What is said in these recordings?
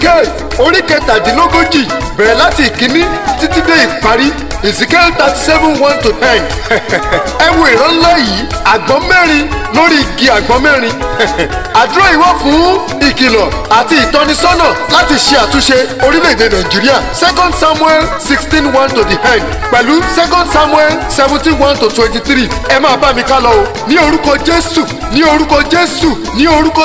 ezekiel orí kẹtàdínlógójì bẹ̀rẹ̀ láti ìkíní títí dé ìparí ezekiel thirty seven one to ten ẹ wo ìran ńlá yìí àgbọn mẹ́rin lórí igi àgbọn mẹ́rin àdúrà yìí wà fún ìkìlọ̀ àti ìtọ́nisọ́nà láti ṣe àtúnṣe orílẹ̀-èdè nàìjíríà second samuel sixteen one to the end pẹ̀lú second samuel seventeen one to twenty-three ẹ máa bá mi ká lọ o ní orúkọ jésù ní orúkọ jésù ní orúkọ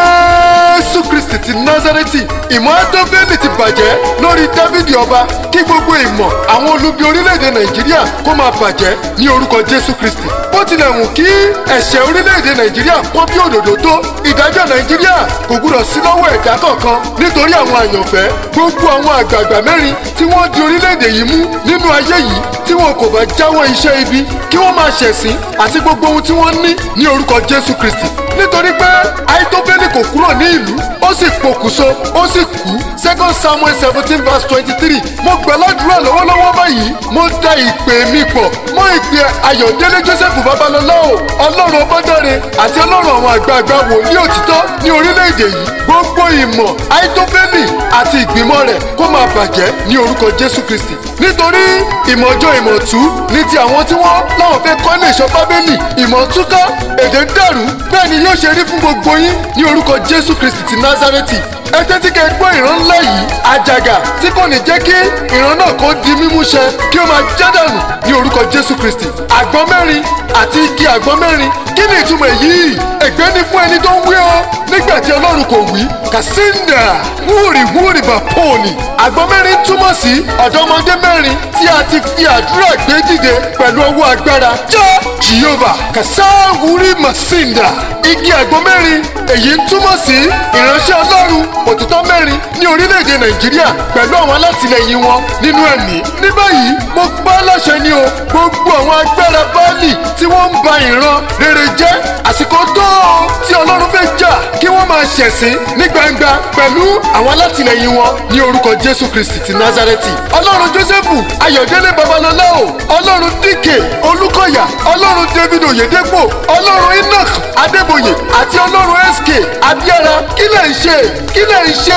jésù kristi ti nazareti ìmọ̀ ẹ́tọ́fẹ́lì ti bàjẹ́ lórí dávidi ọba kí gbogbo ìmọ̀ àwọn olubi orílẹ̀-èdè nàìjíríà kó máa bàjẹ́ ní orúkọ jésù kristi bó tilẹ̀ wù kí ẹ̀ṣẹ̀ orílẹ̀-èdè nàìjíríà pọ́n bí òdòdó tó ìdájọ́ nàìjíríà kò gbúdọ̀ sí lọ́wọ́ ẹ̀dá kankan nítorí àwọn àyànfẹ́ gbogbo àwọn àgbààgbà mẹ́rin tí wọ́n di orílẹ̀-èdè yìí mú nínú ayé yìí tí wọn kò bá jáwọ́ iṣẹ́ ibi kí wọ́n máa ṣẹ̀sín àti gbogbo ohun tí wọ́n ní ní orúkọ jésù kristi nítorí pé àìtóbẹ́lì kò kúrò ní ìlú ó sì pokùnso ó sì kú second samuel seventeen verse twenty-three mo gbà ládùúrà lọ́wọ́lọ́wọ́ báyìí mo da ìpè mi pọ̀ mọ́ ìpè ayọ̀délé joseph babalọ́lá o ọlọ́run ọbọ̀dọ́re àti ọlọ́run àwọn àgbààgbà wòlíì òtítọ́ ní orílẹ̀-èdè yìí gbogbo ìmọ̀ àìtóbẹ́lì àti ìgbìmọ̀ rẹ̀ kó máa bàjẹ́ ní orúkọ jésù kristi nítorí ìmọ̀jọ ìmọ̀tú ní ti àwọn tí wọ́n láwọn fẹ́ kọ́ ilé ìṣọ́ bábélì ìmọ̀túká èdè ń dàrú bẹ́ẹ̀ ni yóò ṣe rí fún gbogbo yín ní orúkọ jésù kristi ti nazareti ẹ tẹ́tí kẹ́ gbọ́ ìran ńlá yìí àjàgà tí kò ní jẹ́ kí ìran náà kó di mímú ṣẹ kí ó máa jádànù ní orúkọ jésù kristi àgbọn mẹ́rin àti igi àgbọn mẹ́rin kí ni ìtumọ̀ èyí ègbé ni fún ẹni tó ń wí ọ nígbà tí ọlọ́run kò wí kàsíńdà wúrì wúrì bà pọ́ọ̀nì àgbọn mẹ́rin túmọ̀ sí ọ̀dọ́mọdé mẹ́rin tí a ti fi àdúrà gbé dìde pẹ̀lú ọwọ́ agbára já jehova kàsáwúrì màsíńdà igi àgbọn mẹ́rin èyí ń túmọ̀ sí ìránṣẹ́ ọlọ́run òtítọ́ mẹ́rin ní orílẹ̀-èdè nàìjíríà pẹ̀lú àwọn alátìlẹyìn wọn nínú ẹ̀mí. ní báyìí mo pa á láṣẹ ni o gbogbo àwọn agbára báàlì tí wọ́n ń ba ìran rere jẹ́ àsìkò tó o tí ọlọ́run fẹ́ jà kí wọ́n máa ṣẹ̀sín ní gbangba pẹ̀lú àwọn alátìlẹyìn wọn ní orúkọ jésù kristi ti nazareti. ọlọ́run jósẹ́fù ayọ̀délé babalọ́lá o ọlọ́run díkè olúkọ̀yà ọlọ́run david oyedepo ọlọ́run enoch adébóyè àti ọlọ́run sk abíára kí lè ṣe kí lè ṣe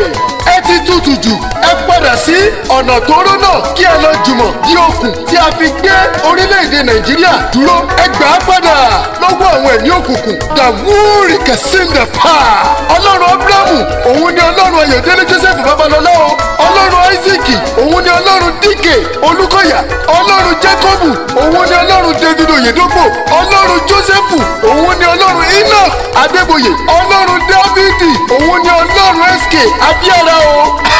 ẹ ti tutù jù ẹ padà sí ọ̀nà tóóró náà kí ẹ lọ jùmọ̀ di okùn tí a fi gbé orílẹ̀-èdè nàìjíríà dúró ẹ gbà á padà lọ́wọ́ àwọn ẹ̀mí òkùnkùn dàwúrì kẹsìndà pa ọlọ́run abrahamu òun ni ọlọ́run ayọ̀délé joseph babalọ́lá o ọlọ́run isaac òun ni ọlọ́run díkè olúkọ̀yà ọlọ́run jacobu òun ni ọlọ́run david oyedopo ọlọ́run joseph òun ni ọlọ́run enoch adébóyè ọlọ́run dávidi òun ni ọlọ́run sk abíára o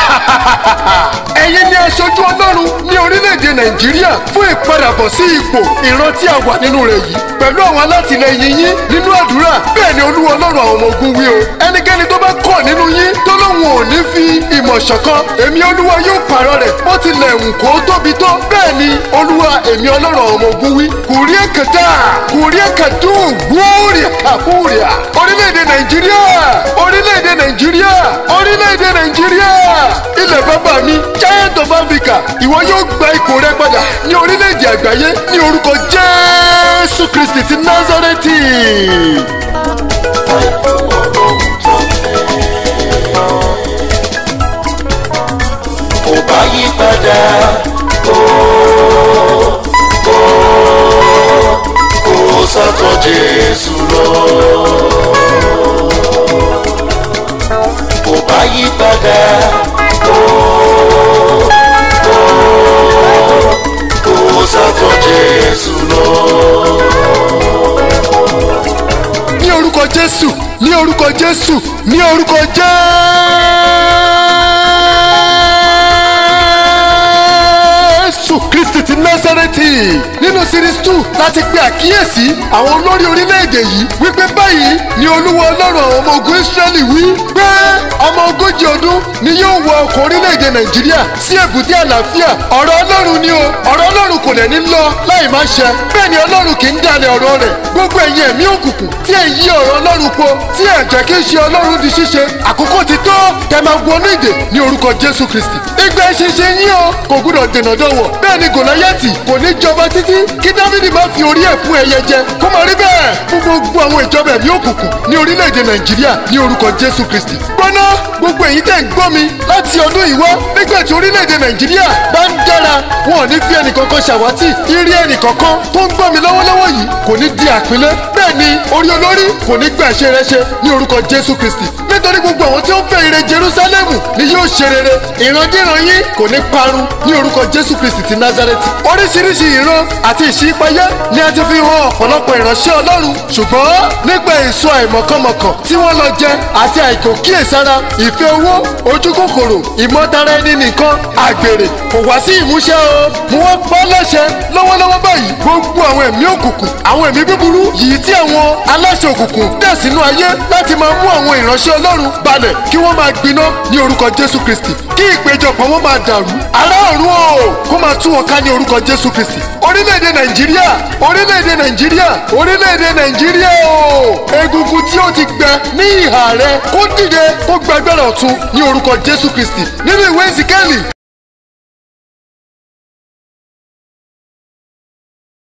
ẹ̀yin ni aṣojú ọlọ́run ní orílẹ̀-èdè nàìjíríà fún ìpadàbọ̀ sí ipò ìran tí a wà nínú rẹ̀ yìí pẹ̀lú àwọn alátìlẹyìn yín nínú àdúrà bẹ́ẹ̀ ni olúwa ọlọ́run àwọn ọmọ ogun wí o ẹnikẹ́ni tó bá kọ̀ nínú yín tó lóun ò ní fi ìmọ̀ ṣọ̀kan èmi olúwa yóò pààrọ̀ rẹ̀ bó tilẹ̀ wù kó tóbi tó bẹ́ẹ̀ ni olúwa èmi ọlọ́run àwọn ọmọ ogun wí kùrí ẹ̀kẹ́tà kùrí ẹ̀kẹ́dùn wúrì ẹ̀kàbúrìà orílẹ̀-èdè nàìjíríà orílẹ̀-èdè nàìjíríà orílẹ̀-èdè nàìjíríà ilẹ̀ bàbá mi giant of africa ìwọ yóò gba ipò rẹ padà ní orílẹ̀-èdè àgbáyé ní orúkọ jésù kristi ti nazareti. kò bá yí padà kó kó kó sátọ̀ jésù lọ. kò bá yí padà kó kó kó sátọ̀ jésù lọ. ní orúkọ jésù ní orúkọ jésù ní orúkọ jésù kristi ti násárẹ́tì nínú series two láti pe àkíyèsí àwọn olórí orílẹ̀-èdè yìí wípé báyìí ni olúwa ọlọ́run àwọn ọmọ ogun israẹli wí pé ọmọ ogójì ọdún ni yóò wọ ọkọ̀ orílẹ̀-èdè nàìjíríà sí èbúté àlàáfíà ọ̀rọ̀ ọlọ́run ni o ọ̀rọ̀ ọlọ́run kò dẹ̀ ní lọ láì má ṣẹ bẹ́ẹ̀ ni ọlọ́run kì í dalẹ̀ ọ̀rọ̀ rẹ̀ gbogbo ẹ̀yin ẹ̀mí òkùnkùn tí ẹ̀ yí ọ̀rọ̀ ọlọ́run po tí ẹ̀ jẹ́ kí ṣe ọlọ́run di ṣíṣe àkókò ti tó kẹ́ máa wọnú ìdè ní orúkọ jésù kristi ìgbà ìṣinṣin yín o kò gbúdọ̀ dènà dọ̀wọ̀ bẹ́ẹ̀ ni gòláyàtì kò ní jọba títí kí dávidi má fi orí ẹ̀ fún ẹyẹ jẹ kó máa rí bẹ́ẹ̀ fún gbogbo àwọn ìjọba ẹ̀mí òkùnkùn ní orílẹ̀-èdè nàìjíríà ní orúkọ jésù kristi. gbọ́ná gbogbo èyí tẹ̀ ń gbọ́ mi láti ọdún yìí wá nígbà tí orílẹ̀-èdè nàìjíríà bá ń dára wọn ò ní fi ẹnìkankan ṣàwátì irí ẹnìkankan tó ń gbọ́ mi lọ́wọ́lọ́wọ́ yìí kò ní di àpínlẹ̀ bẹ́ẹ̀ ni orí olórí kò ní gbà ṣe rẹ́ṣẹ́ ní orúkọ jésù kristi nítorí gbogbo àwọn tí ó ń fẹ́ ire jerusalemu ni yóò ṣe rere ìrandíran yín kò ní parun ní orúkọ jésù kristi ti nazareti oríṣiríṣi ìran àti ìṣípayá ni a ti fi hàn ọ̀pọ̀lọpọ̀ ìránṣẹ́ ọlọ́run ṣùgbọ́n nípa èso àìmọ̀kànmọ̀kàn tí wọ́n lọ jẹ àti àìkò kíyèsára ìfẹ́ owó ojú kòkòrò ìmọ̀tara ẹni nìkan àgbèrè kò wá sí ìmúṣẹ o mo wá pa á láṣẹ lọ́wọ́lọ́wọ́ báyìí gbogbo àwọn ẹ̀mí òkùnkùn àwọn ẹ̀mí búburú yìí tí àwọn aláṣẹ òkùnkùn dẹ̀ sínú ayé láti máa mú àwọn ìránṣẹ́ ọlọ́run balẹ̀ kí wọ́n máa gbiná ní orúkọ jésù kristi kí ìpéjọpọ̀ wọn máa dàrú ará ọ̀run o kó máa tú wọn ká ní orúkọ jésù kristi orílẹ̀-èdè nàìjíríà orílẹ̀-èdè nàìjíríà orílẹ̀-èdè nàìjíríà o egungun tí ó ti gbẹ ní ìhà rẹ kó dìde kó gbẹgbẹrẹ ọ̀tún ní orúkọ jésù kristi nínú ìwé ìsìkẹ́lì